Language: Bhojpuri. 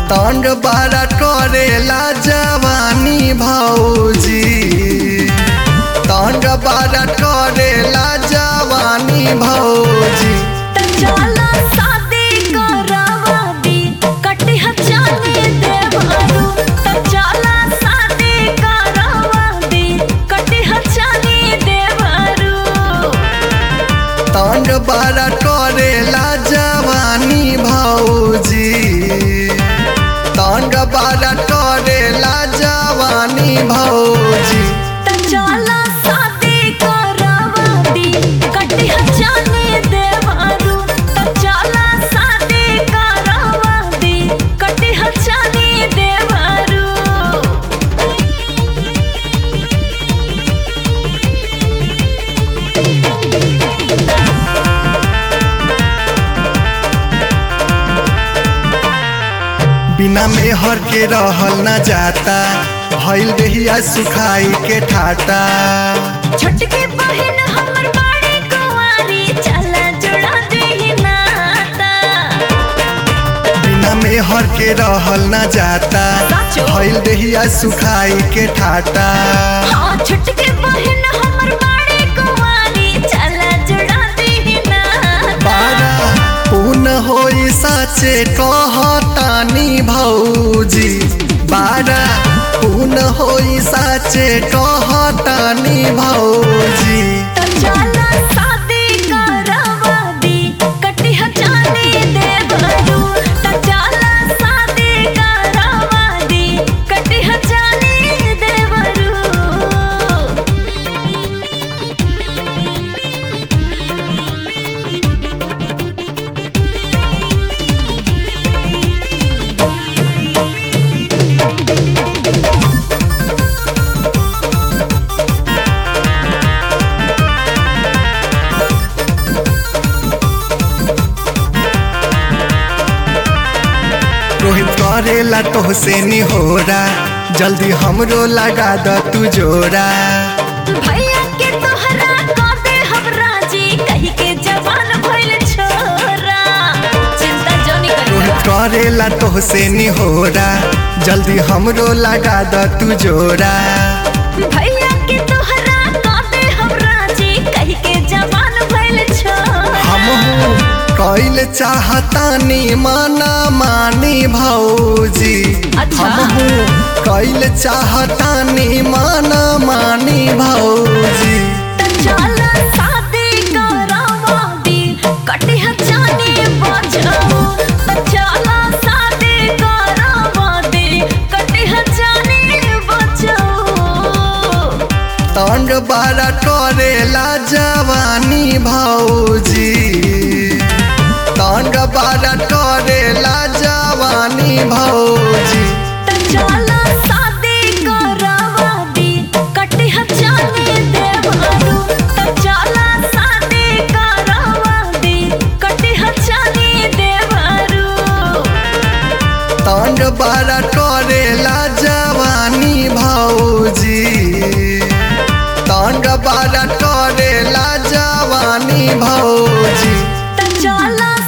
तंड बारा करेला जवानी भौजी तंड बारा करेला जवानी भौजी त चला शादी करवा दी कटिहा जाने देवरू त चला शादी करवा दी कटिहा जाने देवरू तंड बारा करेला जवानी भौजी तंड बारा करेला जवानी भौजी त चला शादी करवा दी कटिहा जाने देवरू त चला शादी करवा दी कटिहा जाने देवरू बिना मेहर के रहल न जाता भइल रहिया सुखाई के ठाटा छोटकी बहन हमर बड़ी कुंवारी चला जुड़ा देही नाता बिना मेहर के रहल न जाता साचो। भइल रहिया सुखाई के ठाटा हाँ छोटकी बहन हमर बड़ी कुंवारी चला जुड़ा देही नाता बारा पून होई साचे कहतानी भौजी बारा पून होई साचे कहतानी भौजी तो चला शादी करवा दी कटिहा जाने देवरू तो चला शादी करवा दी कटिहा जाने देवरू रोहित करेला तोहसे निहोरा जल्दी हमरो लगा द तू जोड़ा भैया के तोहरा कह दे हम राजी कही के जवान भइल छोरा चिंता जोनी रोहित करिया करेला तोहसे निहोरा जल्दी हमरो लगा द तू जोड़ा भैया के तोहरा कह दे हम राजी कही के जवान भइल छोरा हमहू कैल चाहतानी माना मानी भौजी अच्छा। हमहू कैल चाहतानी माना मानी भौजी त चला शादी करवा दी कटिहा जाने बजाओ त चला शादी करवा दी कटिहा जाने बजाओ तंड बारा करेला जवानी भौजी तंड बारा करेला जवानी भौजी त चला शादी करवा दी कटिहा जाने देवरू त चला शादी करवा दी कटिहा जाने देवरू तंड बारा करेला जवानी भौजी तंड बारा करेला जवानी भौजी त चला